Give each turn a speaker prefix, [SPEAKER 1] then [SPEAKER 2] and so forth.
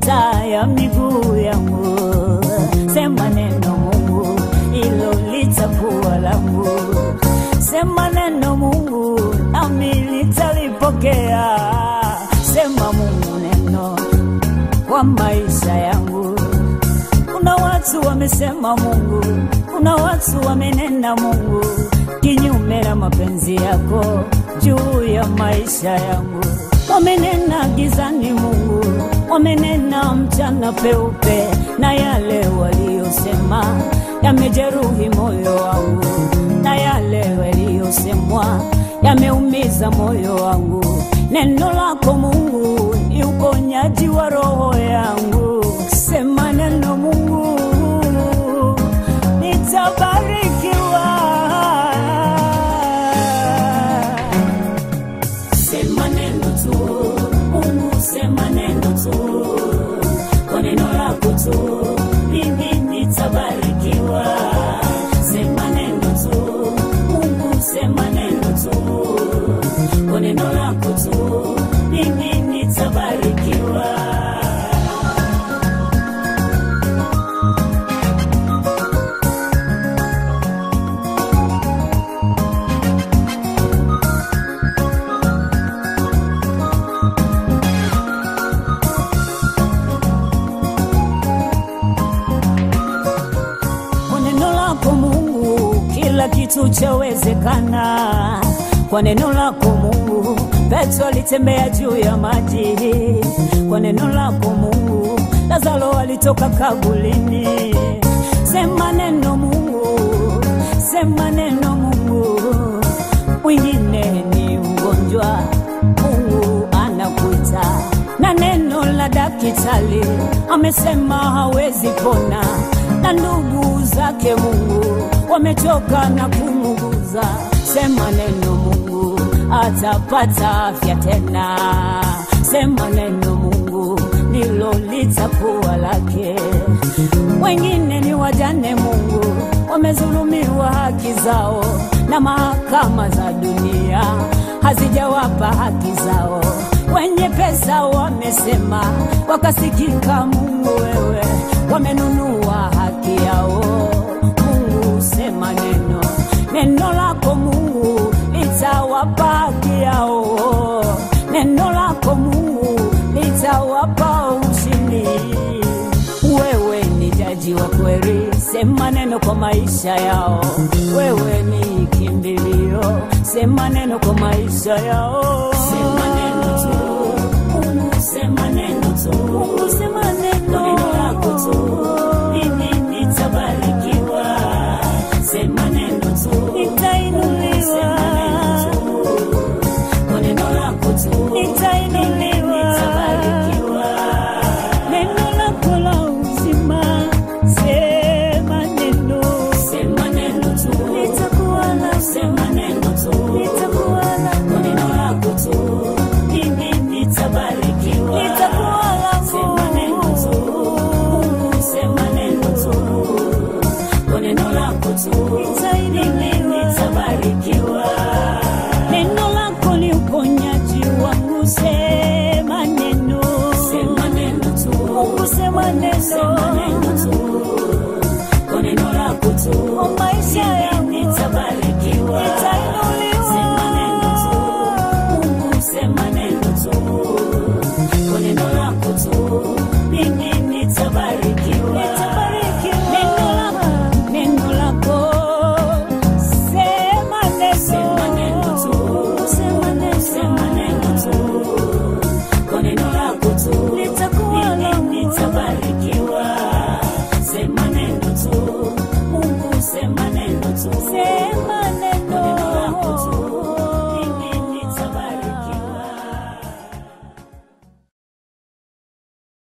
[SPEAKER 1] taa ya miguu yangu. Sema neno Mungu, hilo litakuwa langu. Sema neno Mungu, nami litalipokea. Sema Mungu neno kwa maisha yangu. Kuna watu wamesema Mungu, kuna watu wamenena Mungu kinyume na mapenzi yako juu ya maisha yangu. Wamenena gizani Mungu, wamenena mchana peupe, na yale waliyosema yamejeruhi moyo wangu, na yale waliyosemwa yameumiza moyo wangu. Neno lako Mungu ni uponyaji wa roho yangu. Sema neno Mungu, nitabarikiwa. Sema neno tu Mungu, sema neno tu, kwa neno lako tu mimi nitabarikiwa. Sema neno tu Mungu, sema neno tu, kwa neno lako tu mimi nitabarikiwa. Kwa neno lako Mungu kila kitu chawezekana. Kwa neno lako Mungu Petro alitembea juu ya maji. Kwa neno lako Mungu Lazaro alitoka kabulini. Sema neno Mungu, sema neno Mungu. Mwingine ni mgonjwa, Mungu anakuita na neno la daktari amesema hawezi pona, na ndugu zake Mungu wamechoka na kumuguza. Sema neno Mungu, atapata afya tena. Sema neno Mungu, ndilo litakuwa lake. Wengine ni wajane Mungu, wamezulumiwa haki zao na mahakama za dunia hazijawapa haki zao. Wenye pesa wamesema, wakasikika. Mungu wewe, wamenunua haki yao. Mungu sema neno, neno lako Mungu litawapa haki yao. Neno lako Mungu litawapa ushindi. Wewe ni jaji wa kweli, sema neno kwa maisha yao. Wewe ni kimbilio, sema neno kwa maisha yao. Sema neno tu, Mungu sema neno tu, Mungu sema neno, kwa neno lako tu mimi nitabarikiwa. Sema neno tu, nitainuliwa. Sema neno tu, kwa neno lako tu nitainuliwa. Nitabarikiwa. Neno lako la uzima, sema neno, sema neno tu, nitakuwa na sema neno tu, nitakuwa na kwa neno lako tu, mimi nitabarikiwa, nitakuwa la sema neno tu, Mungu sema neno tu, kwa neno lako tu, nitainuliwa, nitabarikiwa. Neno lako ni uponyaji wangu, sema neno, sema neno tu, Mungu sema neno, sema neno tu, kwa neno lako tu, kwa maisha yangu nitabarikiwa, nitainuliwa, sema neno tu, Mungu sema neno tu, kwa neno lako tu, mimi nitabarikiwa, nitabarikiwa, neno lako, neno lako, sema neno, sema neno tu, sema neno, sema neno tu kwa neno lako tu litakuwa langu, nitabarikiwa. Sema neno tu, Mungu sema neno tu, sema